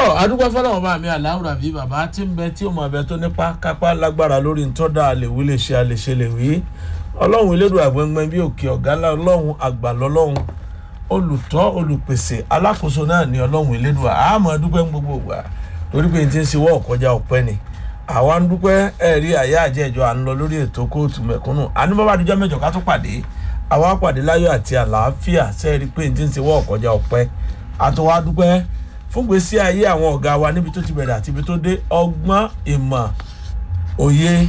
adúgbò fọlọ́wọ́n bá mi aláwùrà bíi bàbá tí ń bẹ tí ó mọ abẹ tó nípa kápá lágbára lórí ntọ́dà àlèwí lè ṣe àlèṣe lè wí ọlọ́run elédùn àgbẹ̀ngbẹ̀ bí òkè ọ̀gá ńlá ọlọ́run àgbà lọ́lọ́run olùtọ́ olùpèsè alákòóso náà ní ọlọ́run elédùn àmọ́ dúpẹ́ ń gbogbo ìgbà torí pé n ti ń ṣe wọ́ ọ̀kọjá ọ̀pẹ́ ni àwa ń dúpẹ́ ẹ̀rí àyà àjẹjọ à ń lọ lórí ètò kóòtù mẹ̀kúnnù àníbàbà àdújọ́ mẹ́jọ ká tó pàdé àwa pàdé láyọ̀ àti àlàáfíà sẹ́ẹ̀rí pé n ti ń ṣe wọ́ ọ̀kọjá ọ̀pẹ́ àtọwá dúpẹ́ fún gbèsè ayé àwọn ọ̀gá wa níbi tó ti bẹ̀rẹ̀ àti ibi tó dé ọgbọ́n ìmọ̀ òye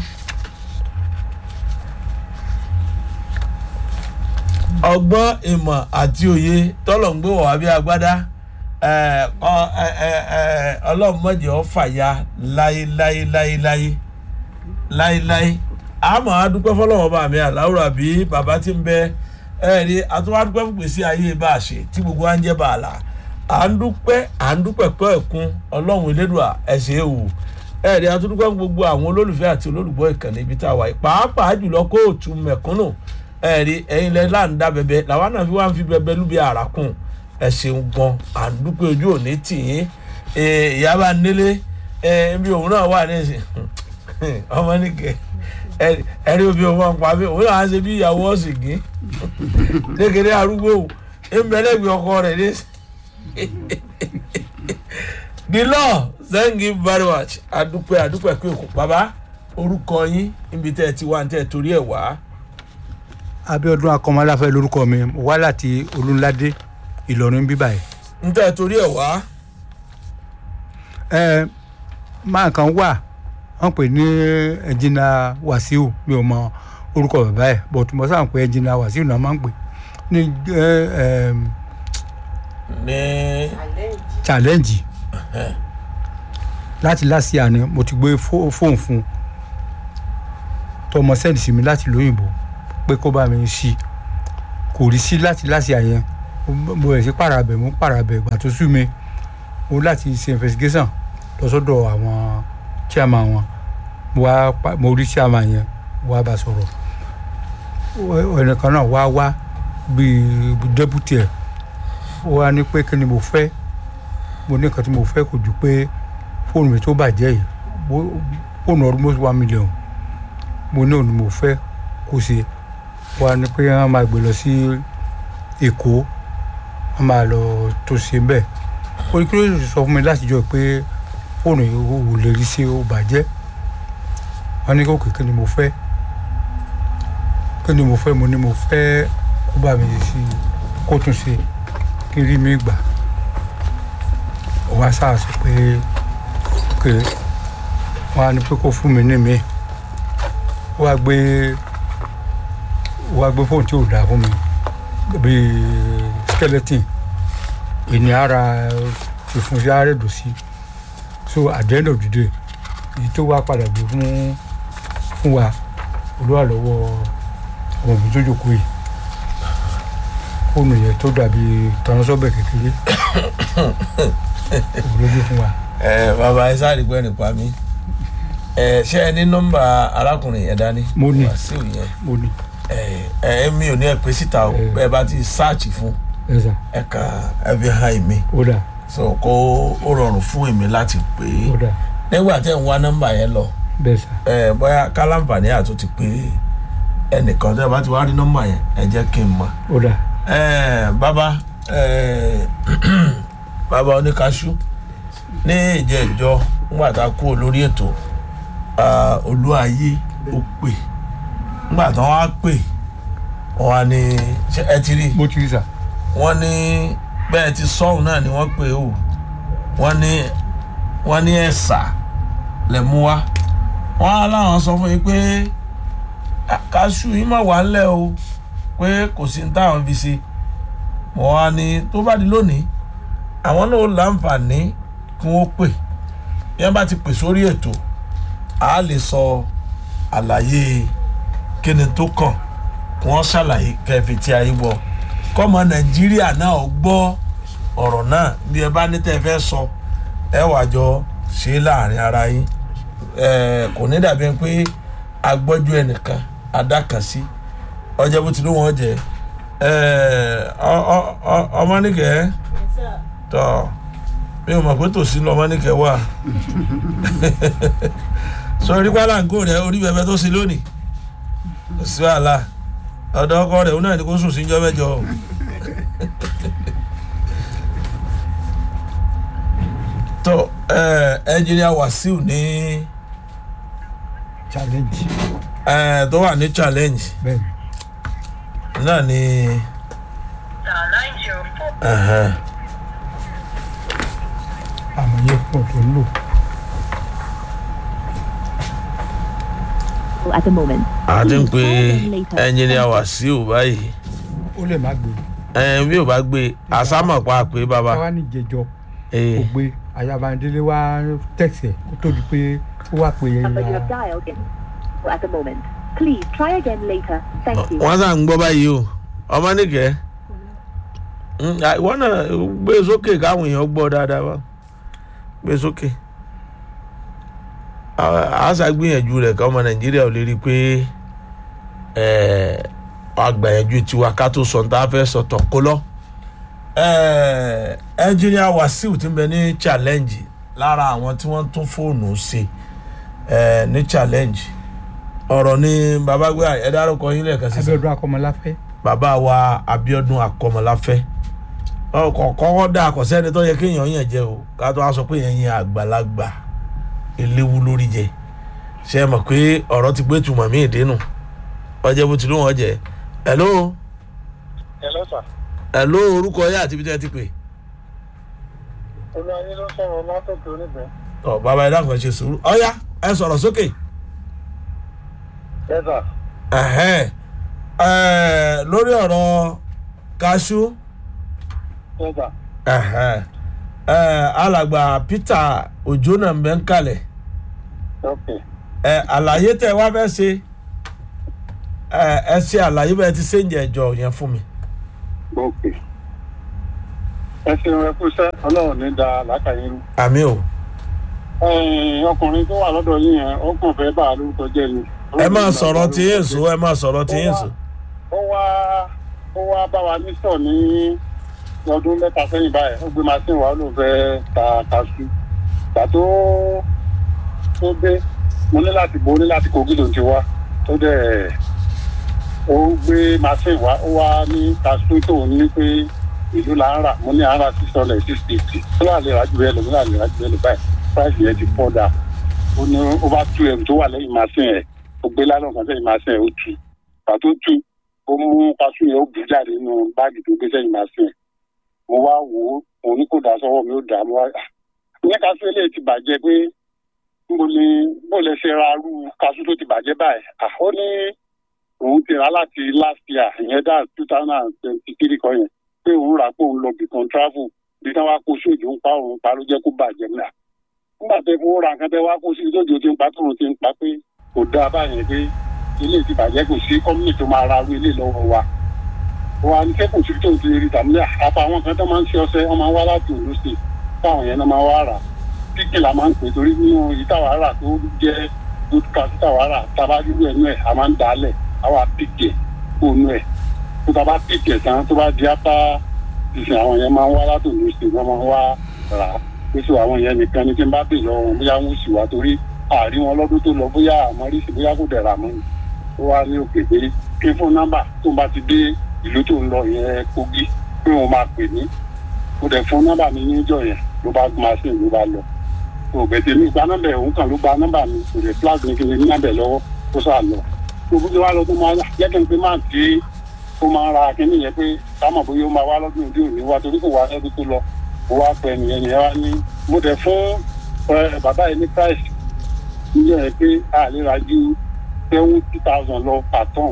ọgbọ́n ìmọ̀ àti òye tọ́lọ̀ ń gbé wọ̀ wá bí agbádá ọlọ́run mọ̀jẹ̀ ọ́ fàya láéláéláéláé láéláé àmọ́ adúpẹ́ fọlọ́wọ́n bá mi àláwùrà bí bàbá tí ń bẹ ẹ̀rí àtúwádúpẹ́ fún gbèsè ayé bá a ṣe tí gbogbo wa ń jẹ́ bá a là à ń dúpẹ́ à ń dúpẹ́ pẹ́ ẹ̀kún ọlọ́run elédùà ẹ̀ṣẹ̀ ewu ẹ̀rí àtúndúpẹ́ fún gbogbo àwọn olólùfẹ́ àti olólùgbọ́ ìkànnì ibi tá a wà yìí pàápàá jùlọ kóòtù mẹ̀kúnnù ẹ̀rí ẹ̀yin lẹ́ là ń dá bẹ̀bẹ̀ làwọn náà fi wá ń fi bẹ̀bẹ̀ lúbi àràkùn ẹ ṣeun gan à ń dúpẹ́ ojú òní tì yín ìyá bá nílé bí òun náà wà ní ìsìn ọmọ nìkẹ́ ẹ̀rí obi òun máa ń pa mí òun náà á ṣe bí ìyàwó ọ̀sìn gín lékeré arúgbó ẹ̀ńbẹ̀lẹ́gbẹ̀ ọkọ rẹ̀ ní the law thank you very much adúpẹ́ adúpẹ́ pé òkú bàbá orúkọ yín níbi tẹ́ ẹ ti wá ní tẹ́ ẹ torí ẹ̀ wá. abiodun akọmọláfẹ lórúkọ mi mo wá láti olúńládé ìlọrin bíbá yìí. ní tẹ́ ẹ torí ẹ̀ wá. ẹ máa kan wà wọn pè ní ẹnjìnà wàsíù mi ò mọ orúkọ bàbá ẹ bọ̀tú mo sáà ń pè ẹnjìnà wàsíù náà máa ń pè ní ẹ ẹ ní challenge láti láti àná mo ti gbé fó- fóònù fún un tọmọ sẹ́ẹ̀dì sí mi láti lóyìnbó pé kó bá mi sí kò rí sí láti láti àyẹn mo rẹ̀ sí pàràbẹ̀ mo ń pàràbẹ̀ ìgbà tó sú mi mo láti ṣe investigation lọ sọ́dọ̀ àwọn chairman wọn mo wá pa- mo rí chairman yẹn mo wá bá a sọ̀rọ̀ ẹnìkan náà wá wá bíi deputy ẹ̀ ó wá ní pé kí ni mo fẹ́ mo ní nǹkan tí mo fẹ́ kò ju pé fóònù mi tó bàjẹ́ yìí bó- fóònù almost one million mo ní òun ni mo fẹ́ kó ṣe wá ní pé wọ́n máa gbé lọ sí èkó wọ́n máa lọ tó ṣe bẹ́ẹ̀ ó ní kí ló sọ fún mi láti jọ pé fóònù yìí ò lè rí sí ó bàjẹ́ wọ́n ní kó kékeré ni mo fẹ́ kí ni mo fẹ́ mo ní mo fẹ́ kó bá mi sí kó tún ṣe kí n rí mi gbà ó wá sáà sọ pé pé wọn á ní pé kó fún mi ní mi ó wá gbé ó wá gbé fóònù tí ò dáa fún mi bíi skeleton ìní ara ìfun sí àrèdò sí so at the end of the day èyí tó wá padà gbé fún fún wa olúwa lọ́wọ́ ọmọ mi tó jókòó yìí fóònù yẹn tó dàbí tọ́nọ́sọ́bẹ̀ kékeré òun ló gbé fún wa. ẹ bàbá ẹ sáré gbẹ́ nípa mi ẹ ṣé ẹ ní nọ́mbà arákùnrin yẹn dání. Mo ní. wàsíù yẹn mo ní ẹ ẹ mi ò ní ẹ pé síta o Eh. bẹ́ẹ̀ bá ti sáàchì fún ẹ sà ẹ kàn ẹ fi hàn mí ó dà so kó ó rọrùn fún èmi láti pè é ó dà nígbà tẹ́ ń wá nọ́mbà yẹn lọ bẹ́ẹ̀ sà ẹ bóyá kálánfààní àti ti pé ẹnìkan tẹ́ ẹ bá ti wá rí nọ́mbà yẹn ẹ jẹ́ kí n mọ̀ ó dà ẹ bàbá ẹ bàbá oníkaṣú ní ìjẹ́jọ́ ńgbà tá a kúrò lórí ètò ah, olúayé ó pè ńgbà tí wọ́n á pè wọ́n á ní ṣé ẹ ti rí mo ti rí sà wọ́n ní bẹ́ẹ̀ ti sọ́hùn náà ni wọ́n pè ó wọ́n ní wọ́n ní ẹ̀sà lẹ̀ mú wá wọ́n á láwọn sọ fún yín pé "Ah, kaṣú yín má wà ńlẹ̀ o pé kò sí ní táwọn fi ṣe wọ́n á ní tó bá di lónìí àwọn náà ó láǹfààní kí wọ́n pè bí wọ́n bá ti pè sórí ètò a lè sọ àlàyé kíni tó kàn kí wọ́n ṣàlàyé kẹfì tí a yí wọ kọ́mọ nàìjíríà náà gbọ́ ọ̀rọ̀ náà bí ẹ bá ní tẹ́ ẹ fẹ́ sọ ẹ wà jọ ṣe é láàrin ara yín ẹ kò ní dàbí pé agbọ́jú ẹnìkan adákànsí ọjọ́ bó ti ló wọ́n jẹ ẹ ọ- ọ- ọ- ọmọ nìkẹ́ tọ́ mi ò mọ̀ pé tòsí lọ́mọ ní kẹwàá sọ orí pálánkó rẹ orí bẹbẹ tó sí lónìí kò sí wàhálà ọ̀dọ̀ ọkọ rẹ̀ òun náà ni kó sùn síjọ́ mẹ́jọ o. tó ẹnjìnìá Wàsíù ní challenge ẹ, tó wà ní challenge bẹ́ẹ̀ ni náà ni star nine zero four. ẹhẹn, àmọ̀yé pọ̀ tó ń lò at the moment. a ti ń pe Please call them later. ẹnjìnìá Wàsíù báyìí ó lè má gbé ẹ, bí ò bá gbé àsámọ̀ pa pé bàbá káwá ní ìjẹjọ ee, kò gbé ayabandele wá tẹ̀sẹ̀ kó tó di pé ó wà pé Number you ya have dialed in at the moment. Please try again later. Thank you. wọ́n sà ń gbọ́ báyìí o ọmọ nìkẹ́ Mm, à, ìwọ náà gbé sókè káwọn èèyàn gbọ́ dáadáa wá gbé sókè À- àṣà gbìyànjú rẹ̀ ká ọmọ nàìjíríà ò lè rí i pé àgbàyànjú tiwa ká tó sọ tá a fẹ́ sọ tọ̀ kó lọ. ẹnjìnìá Wàsíù ti ń bẹ ní challenge lára àwọn tí wọ́n tún fóònù ṣe eh, ní challenge ọ̀rọ̀ ni bàbá gbé ẹ dárúkọ yín lẹ́ẹ̀kan sí Abíọ́dún Akọ́mọláfẹ́ bàbá wa Abíọ́dún Akọ́mọláfẹ́ ọkọ̀ kọ́kọ́ dà kọ́ sẹ́ni tó yẹ kéèyàn yàn jẹ o ká tó a sọ pé yẹn yẹn àgbàlagbà eléwu lórí jẹ ṣe é mọ̀ pé ọ̀rọ̀ ti gbé tùmọ̀ mí ìdínú ọjẹ́ bó ti ló wọ́n jẹ hello Hello sir. hello orúkọ yẹn àti ibi tẹ́ ẹ ti pè olùwàyé ló sọ̀rọ̀ látòkè oníbẹ̀. ọ bàbá ẹ dákun ẹ ṣe sùúrù ọyá ẹ sọ̀rọ̀ sókè Yes sir. ẹ̀hẹ́n. Ẹ̀, lórí ọ̀rọ̀ kaṣú Yes sir. ẹ̀hẹ́n. Ẹ̀, alàgbà Peter Òjó náà ń bẹ ń kalẹ̀ Okay. ẹ àlàyé tẹ wá fẹ́ ṣe ẹ ẹ ṣe àlàyé bẹ́ẹ̀ ti ṣe ń jẹ ẹjọ́ yẹn fún mi. Okay. ẹ ṣeun ẹ kú iṣẹ́ ọlọ́run ní da làákàyè rú. àmì o Ẹ̀yin, ọkùnrin tó wà lọ́dọ̀ yín yẹn ó kàn fẹ́ bá a lórúkọ jẹ́ ni. ẹ máa sọ̀rọ̀ tí yín sùn ẹ máa sọ̀rọ̀ tí yín sùn. ó wá ó wá bá wa ní sọ ní ọdún mẹ́ta sẹ́yìn báyìí ó gbé machine wa ó lóun fẹ́ ta kaṣú. ìgbà tó tó dé mo ní láti bo ní láti kogi lòun ti wá tó dẹ̀ ó gbé machine wa ó wá ní kaṣú tó ní pé ìlú là ń rà mo ní à ń rà six hundred six fifty ó là lè rájú ẹ lò ó là lè rájú ẹ lò báyìí price yẹn ti pọ̀ dà ó ní ó bá tú ẹrù tó wà lẹ́yìn machine ẹ̀ ó gbé lálọ́ kan sẹ́yìn machine ẹ̀ ó tú pàtó tú ó mú kaṣú yẹn ó bù jáde nínú báàgì tó gbé sẹ́yìn machine ẹ̀ mo wá wò ó òun ní kò dá sọ́wọ́ mi ó dà mo wá ìyẹn kaṣú eléyìí ti bàjẹ́ pé níbo ni bó lè ṣe ra arú kaṣú tó ti bàjẹ́ báyìí à ó ní òun ti rà láti last year ìyẹn dá two thousand and twenty three kan yẹn pé òun rà pé òun lọ bìkan travel bí táwa kó sóòjò ń pa òun pa ló jẹ́ kó bàjẹ́ náà nígbà tẹ fowó ra nǹkan tẹ wá kó sí lójó tí ń pa tóun ti ń pa pé kò dáa báyẹn pé ilé ti bàjẹ́ kò sí kọ́mínì tó máa ra arú ilé lọ́wọ́ wa wa ní kẹ́kọ̀ọ́ sí tó ti rí tàbí àpá àwọn kan tó máa ń ṣe ọṣẹ wọn máa ń wá láti òun sí táwọn yẹn náà máa wá rà kíkì la máa ń pè torí nínú ìtawà rà tó jẹ́ good cash ìtawà rà tábà dúró ẹnu ẹ̀ a máa ń dalẹ̀ àwa píkì kó nu ẹ̀ tó tábà píkì ẹ̀ tán tó bá di apá ìsìn àwọn yẹn máa ń wá láti òun sí wọn máa ń wá rà pé sọ àwọn yẹn nìkan ni tí n bá bè lọ́wọ́ bóyá wọn sì wá torí àárín wọn lọ́dún tó lọ bóyá àmọ́ rí sí bóyá kò dẹ̀ rà mọ́ ni ó wá ní òkè pé kí fún nọ́mbà tó bá ti dé ìlú tó ń lọ yẹn kogi pé wọn máa pè ní mo dẹ̀ fún nọ́mbà mi níjọ́ yẹn ló bá máa ṣe ló bá lọ tó bẹ̀tẹ̀ mi gba nọ́mbà òun kan ló gba nọ́mbà mi kò dẹ̀ flag mi kí n ní nọ́mbà lọ́wọ́ kó sà lọ gbogbo tí wàá lọ tó máa jẹ́ kí n pé máa tí ó máa ra kíní yẹn pé ká mọ̀ bóyá ó máa wá lọ́dún òde òní wá torí kò wá lọ́dún tó lọ mo wá pẹ́ nìyẹn nìyẹn wá ní mo dẹ̀ fún ẹ, bàbá yẹn ní price níjọ́ yẹn pé a lè ra ju seventy thousand lọ per ton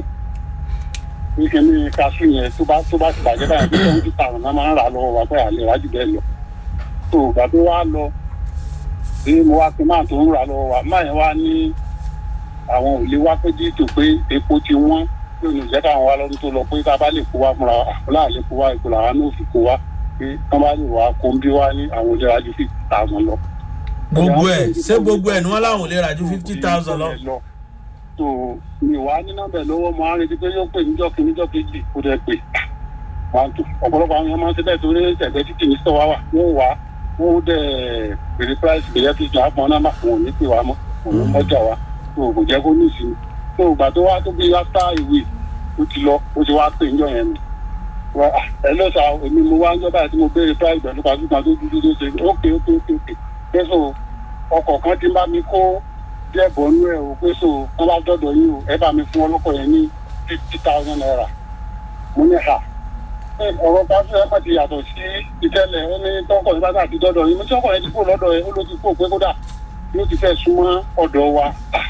ní kíní kaṣú yẹn tó bá tó bá ti bàjẹ́ báyìí pé seventy thousand náà máa ń rà lọ́wọ́ wa pé a lè ra jù bẹ́ẹ̀ lọ tó ìgbà tó wá lọ bí mo wá pé máa tó ń rà lọ́wọ́ wa máa yẹn wá ní àwọn ò lè wá pé jíìtò pé epo ti wọ́n pé òun ìjẹ́ káwọn wá lọ́dún tó lọ pé tá a bá lè kó wá fúnra wa àbúlà lè kó wá ipò làwọn náà fi kó wá pé wọ́n bá lè wá kó ń bí wá ní àwọn olè rájú fifty thousand lọ. gbogbo ẹ ṣé gbogbo ẹ ni wọn láwọn ò lè ra ju fifty thousand lọ. tó mi wá ní nọ́mbà lọ́wọ́ mo á retí pé yóò pè níjọ́ kí níjọ́ kejì kó dẹ̀ pè wọn tó ọ̀pọ̀lọpọ̀ àwọn èèyàn máa ń ṣe bẹ́ẹ̀ torí ẹ̀gbẹ́ títì ní sọ́wọ́ wà wọ́n wá ó dẹ̀ bèrè price bèrè fi jọ àpọn náà máa wọn ò ní pè wá mọ́ òun mọ́jà wa tó kò jẹ́ kó ní ìsinmi tó ìgbà tó wá tó bí after a week ó ti lọ ó ti wá pè ń jọ yẹn nù wá ẹ ló sa èmi mo wá ń jọ báyìí tí mo béèrè price pẹ̀lú pàṣẹ kan tó dúdú tó ṣe ókè ókè ókè ókè pẹ́sọ̀ ọkọ̀ kan ti bá mi kó díẹ̀ bọ̀ nú ẹ̀ o pẹ́sọ̀ wọ́n bá dọ̀dọ̀ yín o ẹ bá mi fún ọlọ́kọ̀ yẹn ní fifty thousand naira mo ní ha ọ̀rọ̀ pàṣẹ ẹ̀pẹ̀ ti yàtọ̀ sí ìtẹ́lẹ̀ ó ní tọkọ̀ yìí bá tà ti dọ́dọ̀ yìí mo tí ọkọ̀ yẹn ti kúrò lọ́dọ̀ yẹn ó ló ti kúrò pé kódà yóò ti fẹ́ súnmọ́ ọ̀dọ̀ wa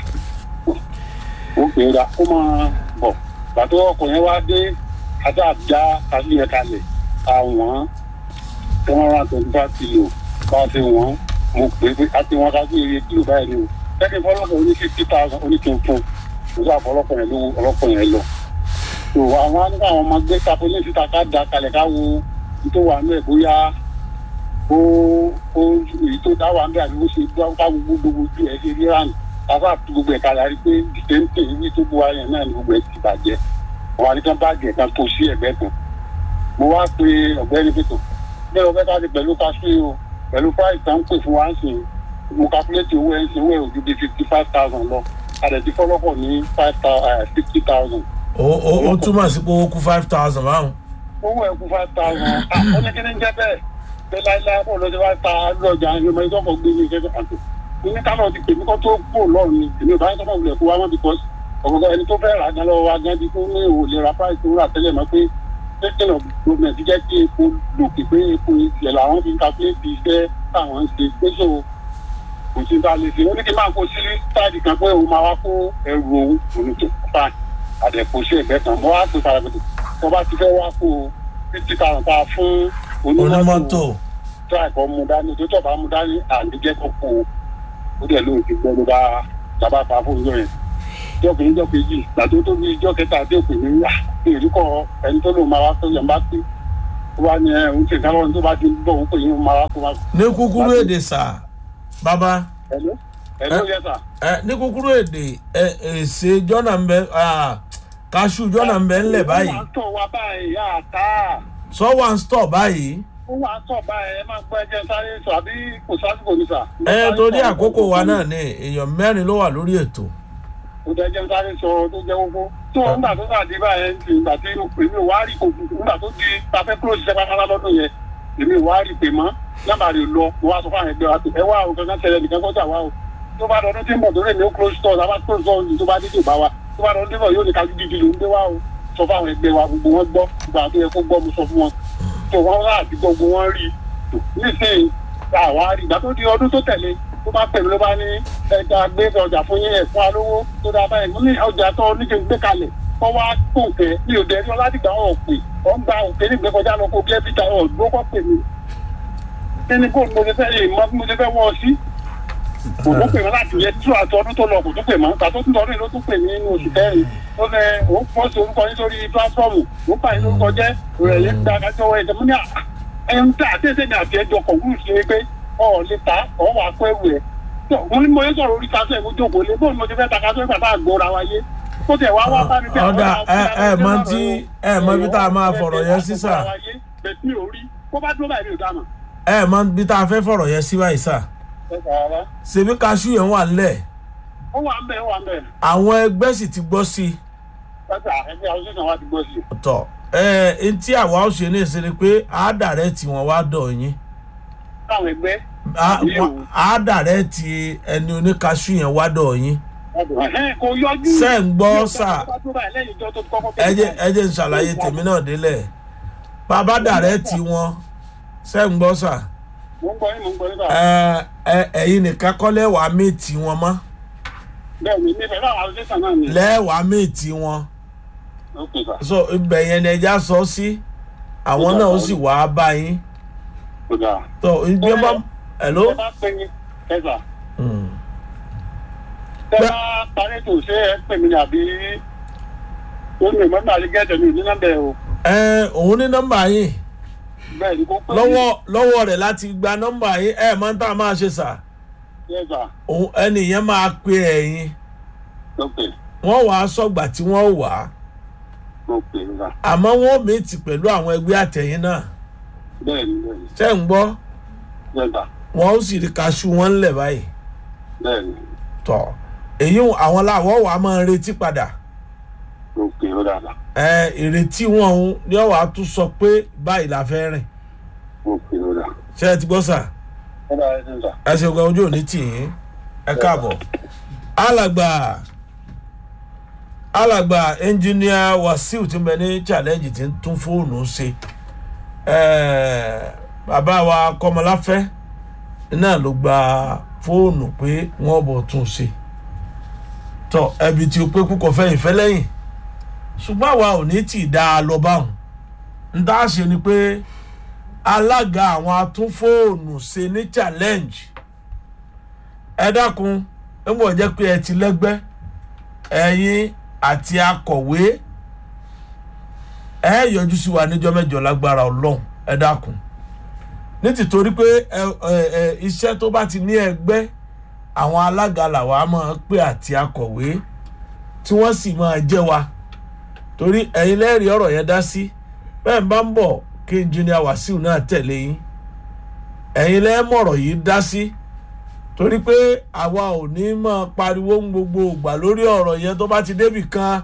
ó pè é ra kó máa bọ̀ gbàtọ́ ọkọ̀ yẹn wá dé ajá àjá kásí yẹn kalẹ̀ àwọn one hundred twenty five kilo bá a ti wọ́n mo pè é pé a ti wọ́n kásí iye kilo báyìí ni o lẹ́kìn fọlọ́pọ̀ oní fifty thousand oníkìntún mo sọ àfọlọ́pọ̀ yẹn lówó ọlọ́pọ̀ yẹn lọ tó àwọn á ní káwọn ọmọ gbé tapolí síta ká da kalẹ̀ ká wo tó wà ní ẹ̀ bóyá ó ó èyí tó dá wà ń bẹ àbí ó ṣe dá ká gbogbo gbogbo ojú ẹ̀ ṣe rí rán káfá tu gbogbo ẹ̀ kalẹ̀ àrí pé dìtẹ́ǹtẹ̀ ìwé tó bu ayẹ̀ náà ni gbogbo ẹ̀ ti bàjẹ́ wọn àti kan báàgì ẹ̀ kan tó sí ẹ̀gbẹ́ kan mo wá pe ọ̀gbẹ́ni pẹ̀tọ̀ bẹ́ẹ̀ ọ̀gbẹ́ ká ti pẹ̀lú kású o pẹ̀lú price tá ń pè fún wa ń sìn mo calculate owó ẹ̀ ń sìn owó ẹ̀ ojú bíi fifty five thousand lọ àdẹ̀tí fọlọ́pọ̀ ní five thousand fifty thousand ó ó ó túmọ̀ sí pé ó kú five thousand báwọn. owó ẹ̀ kú five thousand ó ní kí ni jẹ́ bẹ́ẹ̀ pé láíláí kó lọ sí wá ta lọ́jà ẹni ọmọ ìjọba gbé ní ìkẹ́kẹ́ àtò ní kálọ̀ ti pè mí kó tó kú lọ́rùn ni èmi ò bá ń sọ́kọ̀ wulẹ̀ kó wá mọ́ because ọ̀gọ̀gọ̀ ẹni tó fẹ́ rà gan lọ́wọ́ wa gan di tó ní òwò lè ra price tó rà tẹ́lẹ̀ mọ́ pé taking of government jẹ́ kí epo lòkè pé epo ìṣẹ̀ làwọn fi ń calculate iṣẹ́ táwọn ń ṣe pé so kò sí ta lè ṣe ó ní kí n máa kó sí táàdì kan pé òun máa wá kó ẹrù òun òun tó fine àdẹ̀kù sí ẹ̀gbẹ́ kan mo wá pè parapẹ̀tẹ̀ tó bá ti fẹ́ wá kó fifty thousand ta fún onímọ́tò tó àìkọ́ mu dání tó tọ̀ bá mu dání àdìjẹ́ kó kó o ó dẹ̀ lóun ti gbọ́ ló bá sábà pa fún ìjọ yẹn ìjọ kìíní ìjọ kejì gbàtó tó bí ìjọ kẹta àti òpè ní yà èrí kọ ẹni tó lòun máa wá tó yẹn bá pé ó wá ní ẹ òun ti dáná tó bá ti bọ̀ òun pè yín máa wá kó wá. ní kúkúrú èdè sà bàbá ẹ̀ló ẹ̀ló yẹ sà. ẹ ní kúkúrú èdè ẹ èsè jọ́nà ń bẹ kaṣu jọ́nà ń bẹ ńlẹ̀ báyìí ó wà ń tọ̀ wá báyìí yá àtà sọ wà ń stọ̀ báyìí ó wà ń tọ̀ báyìí ẹ máa gbọ́ ẹjẹ sáré sọ àbí kò sásìkò ní sà. ẹ torí àkókò wa náà ni èèyàn mẹ́rin ló wà lórí ètò ó jẹ́ jẹ́ sáré sọ tó jẹ́ gbogbo tó nígbà tó bá di báyẹn ti ìgbà tí o pè mí ò wá rí kò nígbà tó di tafẹ́ kúrò ṣiṣẹ́ pátápátá lọ́dún yẹn èmi ò wá rí pè mọ́ nọ́mbà rẹ̀ lọ mo wá sọ fún àwọn ẹgbẹ́ wa pé ẹ wá o kankan ṣẹlẹ̀ nìkan kọjá wa o tó bá dọdún tí ń bọ̀ tó rẹ̀ ní ó close store lábá close store ní tó bá dídì bá wa tó bá dọdún tí ń bọ̀ yóò ní kájú dídì ló ń gbé wa o sọ fún àwọn ẹgbẹ́ wa gbogbo wọn gbọ́ gbogbo àwọn tó yẹ kó gbọ́ mo sọ fún wọn tó wọn rà àti gbogbo wọn rí nísìnyí àwa rí ìgbà tó di ọdún tó tẹ̀lé tó bá pẹ̀lú ló bá ní ẹja gbé ọjà fún yín ẹ̀ fún alówó tó dáa báyìí mo ní ọjà tó oníke gbé kalẹ̀ kọ́ wá kóńkẹ́ mi ò dẹ́rí ọládìgbà ọ̀ pè ọ̀ ń gba òkè nígbẹ́ kọjá lọ kó bí ẹbí ta ọ̀ dúró kọ́ pè mí kí ni bóun mo ṣe fẹ́ yìí mọ́ mo ṣe fẹ́ wọ́ ọ sí kò tó pè mí láti yẹ tí àti ọdún tó lọ kò tó pè mọ́ tàtó tún lọ́dún ló tún pè mí nínú oṣù kẹrin ó fẹ́ òun pọ́ sí orúkọ yín sórí pílátífọ́ọ̀mù ó pààyàn lórúkọ jẹ́ rẹ̀ yín gba kájọ́ wọ ẹ̀jẹ̀ mú ní ẹ̀yìn tí àtẹ̀sẹ̀ ní àti ẹjọ́ kọ̀ọ̀kúrú sí pé ọ̀ lè ta ọ̀ wà pẹ́ wù ẹ̀ mo ní mo yẹ sọ̀rọ̀ orí kásẹ̀ mo jókòó lé bóun mo ti fẹ́ ta kásẹ̀ nígbà tá a gbọ́ra wa yé kó tẹ̀ wá wá bá mi tẹ̀ ọ̀dà ẹ ẹ mọ tí ẹ mọ bí tá a máa fọ̀rọ̀ yẹn sí sà bẹ̀ẹ̀ mi ò rí kó bá dúró báyìí mi ò dáná. ẹ mọ bí tá a fẹ́ fọ̀rọ̀ yẹn sí báyìí sà ẹ sàrà ṣèbí kaṣu yẹn wà ńlẹ̀ ó wà ń bẹ̀ ó wà ń bẹ̀ àwọn ẹgbẹ́ sì ti gbọ́ sí i ẹ sà ẹgbẹ́ àwọn sísan wa ti gbọ́ sí i. tọ̀ ẹ ẹ tí àwa ó ṣe ní ìṣe ni pé àádàrẹ́ tí wọ́n wá dọ̀ yín káwọn ẹgbẹ́ Á- wọ́n- àádàrẹ́ tí ẹni oníkaṣu yẹn wá dọ̀ yín ẹ̀hẹ́n, kò yọjú. Ṣé ń gbọ́, sà? Tó bá dúró báyìí lẹ́yìn ìjọ tó ti kọ́kọ́ ẹ jẹ́ ẹ jẹ́ ń ṣàlàyé tèmi náà délẹ̀ bàbá dàrẹ́ tí wọ́n ṣe ń gbọ́ sà mo ń gbọ́ yín mo ń gbọ́ yín sà. ẹ ẹ ẹ̀yin nìkan kọ́ lẹ́wàá méètì wọn mọ́ bẹ́ẹ̀ ni mi fẹ́ bá àwọn sísan náà ni. lẹ́wàá méètì wọn ok sà so ibẹ̀ yẹn ni ẹja sọ sí àwọn náà ó sì wàá bá yín kò dáa. tó ibi ẹ bá hello. ẹ bá pè mí ẹ sà. Mm. tẹ bá parí tó ṣe ẹ pè mí ní àbí ó ní ìmọ̀ nígbà tí gẹ́tẹ̀ mi ò ní nọ́mbẹ̀ o. ẹ òun ní nọ́mbà yín bẹ́ẹ̀ ni kò pè mí. lọ́wọ́ lọ́wọ́ rẹ̀ láti gba nọ́mbà yín ẹ máa ń tà máa ṣe sà yẹ sà òun ẹnì yẹn máa pe ẹ̀yin ok wọ́n wàá sọ̀gbà tí wọ́n wà á ok sà àmọ́ wọ́n méètì pẹ̀lú àwọn ẹgbẹ́ àtẹ̀yìn náà bẹ́ẹ̀ ni bẹ́ẹ̀ ni ṣé ń gbọ́ yẹ̀dà wọn ó sì rí kaṣú wọn ńlẹ̀ báyìí bẹ́ẹ̀ ni tọ̀ èyí àwọn làwọ̀ wà á máa retí padà òkè ó dáadáa ẹ ìrètí wọn òun ni ọwọ́ á tún sọ pé báyìí la fẹ́ rìn òkè ó dáa ṣé ẹ ti gbọ́ sà ó dáa ẹsẹ̀ sà ẹ ṣe gan ojú òní tì yín ẹ káàbọ̀ alàgbà alàgbà ẹnjìníà wàsíù tí ń bẹ ní challenge tí ń tún fóònù ṣe ẹ bàbá wa kọmọláfẹ́ náà ló gba fóònù pé wọ́n bọ̀ tún ṣe tọ ẹbí tí o pé kúkọ fẹ́yìn fẹ́ lẹ́yìn ṣùgbọ́n àwa ò ní tì í dá a lọ báwọn ń dá a ṣe ni pé alága àwọn atúnfóònù ṣe ní challenge ẹ dákun ẹ mọ̀ jẹ́ pé ẹ ti lẹ́gbẹ́ ẹ̀yin àti akọ̀wé ẹ yọjú sí wa níjọ́ mẹ́jọ lágbára ọlọ́run ẹ dákun ní tìtorí pé ẹ ẹ ẹ iṣẹ́ tó bá ti ní ẹgbẹ́ àwọn alága làwa máa pè àti akọ̀wé tí wọ́n sì máa jẹ́ wa torí ẹ̀yin lẹ́rìí ọ̀rọ̀ yẹn dá sí bẹ́ẹ̀ bá ń bọ̀ kí engineer wàsíù náà tẹ̀lé yín ẹ̀yin lẹ́mọ̀rọ̀ yìí dá sí torí pé àwa ò ní máa pariwo ń gbogbo ìgbà lórí ọ̀rọ̀ yẹn tó bá ti débì kan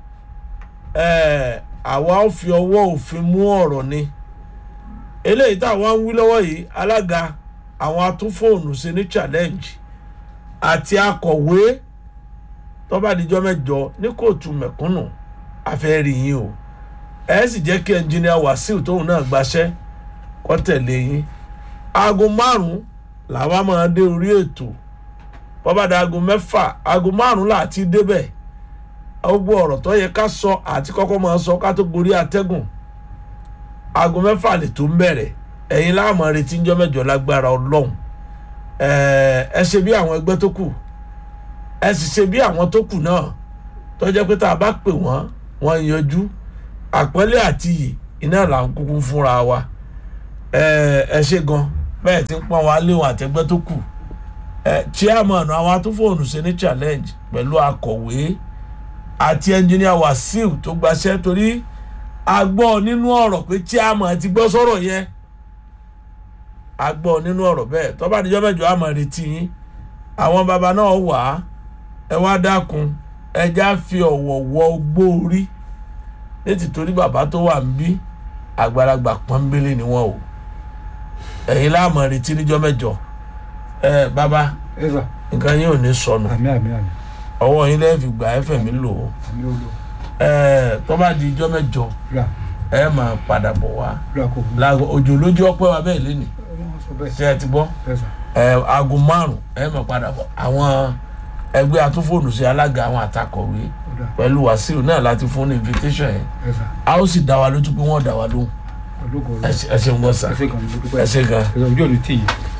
ẹ̀ àwa ò fi ọwọ́ òfin mú ọ̀rọ̀ ni eléyìí táwa ń wí lọ́wọ́ yìí alága àwọn atúnfóònù ṣe ní challenge àti akọ̀wé tó bá dijọ́ mẹ́jọ ní kóòtù mẹ̀kúnnù àfẹ́rí yín o ẹ sì jẹ́ kí ẹnjìnìà wàsíù tóun náà gbaṣẹ́ kó tẹ̀lé yín aago márùn-ún làwa máa dé orí ètò bọ́bàdà aago mẹ́fà aago márùn-ún láti débẹ̀ gbogbo ọ̀rọ̀ tó yẹ ká sọ àti kọ́kọ́ máa sọ ká tó gorí atẹ́gùn aago mẹ́fà lè tó ń bẹ̀rẹ̀ ẹ̀yin láàmú retí ńjọ́ mẹ́jọ lágbára ọlọ́run ẹ ẹ ṣe bí àwọn ẹgbẹ́ tó kù ẹ sì ṣe bí àwọn tó kù náà tó jẹ́ pé tá a bá pè wọ́n wọ́n yanjú àpọ́nlé àti iyì iná là ń kúkú fúnra wa ẹ ẹ ṣe gan bẹ́ẹ̀ ti ń pọ́n wa léwọn àtẹgbẹ́ tó kù ẹ chairman àwọn atúfòònù ṣe ní challenge pẹ̀lú akọ̀wé àti engineer wàsíù tó gbaṣẹ́ torí a gbọ́ nínú ọ̀rọ̀ pé chairman ti gbọ́ sọ̀rọ̀ yẹn a gbọ́ nínú ọ̀rọ̀ bẹ́ẹ̀ tó bá dijọ́ mẹ́jọ àmọ́ retí yín àwọn baba náà wà á ẹ wá dákun ẹja fi ọ̀wọ̀ wọ gbóorí létí torí bàbá tó wà ń bí àgbàlagbà pọ́nbélé ni wọ́n o ẹ̀yin láàmú retí níjọ́ mẹ́jọ ẹ bàbá ẹ sà nǹkan yín ò ní sọnù àmì àmì àmì ọwọ́ yín lẹ́yìn fi gbà ẹ fẹ̀mí lò ó àmì olú ẹ tó bá di ijọ́ mẹ́jọ rà ẹ máa padà bọ̀ wá rà kò burú láago òjò lójú ọpẹ́ wa bẹ́ẹ̀ lénìí wọ́n sọ bẹ́ẹ̀ ṣé ẹ ti gbọ́ ẹ sà ẹ aago márùn ẹ máa padà bọ̀ àwọn ẹgbẹ́ atúnfòònù sí alága àwọn àtakọ̀wé ó dà pẹ̀lú wàsíù náà láti fún ní invitation yẹn ẹ sà a ó sì dá wa lójú pé wọ́n dá wa lóhùn ológo ẹ ṣe- ẹ ṣeun gbọ́ sà ẹ ṣe gan ní dúpẹ́ ẹ ṣe gan. ẹ sọ ojú òní tì yìí